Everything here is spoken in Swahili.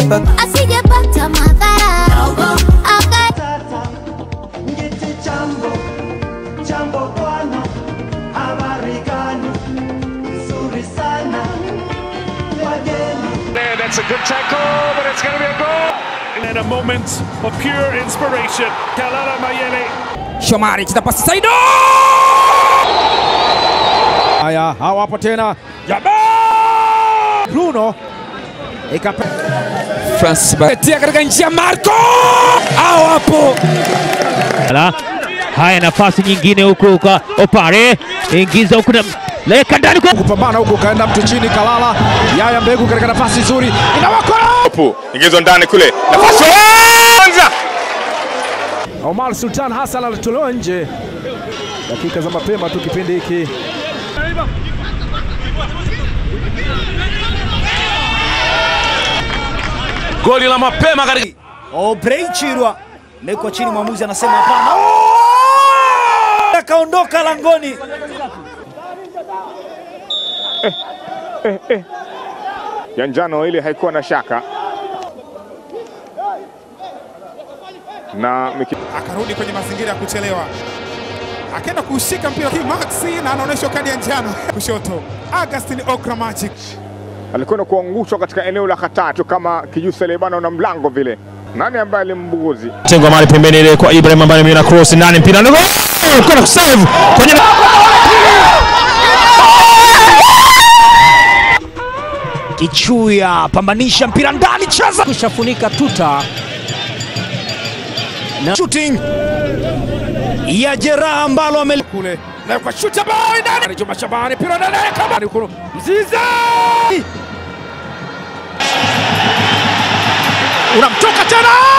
pa asijepata madhara Aka- Ngiti jambo jambo bwana, habari gani? Nzuri sana wageni There, that's a good tackle, but it's going to be a goal. And then a moment of pure inspiration. Kalala Mayele. Shomari cheza pasi Saido. Haya, hawapo tena. Jamaa Bruno ikape Francis Batia katika njia Marco hawapo. Ala. Haya, nafasi nyingine huku kwa Opare, ingiza huku na leka ndani kwa kupambana huku kaenda mtu chini Kalala. Yaya Mbegu katika nafasi nzuri inawako Pu, ingizwa ndani kule, nafasi ya kwanza Omar Sultan Hassan alitolewa nje dakika za mapema tu kipindi hiki. Goli la mapema katika Obrei Chirwa mekwa chini, mwamuzi anasema hapana. Akaondoka langoni. ya njano ile haikuwa na shaka na miki... akarudi kwenye mazingira ya kuchelewa, akaenda kushika mpira hii Maxi na anaonyeshwa kadi ya njano kushoto. Augustin Okra Magic alikwenda kuangushwa katika eneo la hatari kama kijusa lebano na mlango vile. Nani ambaye alimbuguzi? tengo mali pembeni ile kwa Ibrahim ambaye ameona cross ndani mpira ndio kwenda kusave kwenye Kichuya pambanisha mpira ndani, cheza kushafunika tuta na shooting ya jeraha ambalo ame kule na kwa shuta bao ndani Juma Shabani pira ndani kama ni kuru Mziza unamtoka tena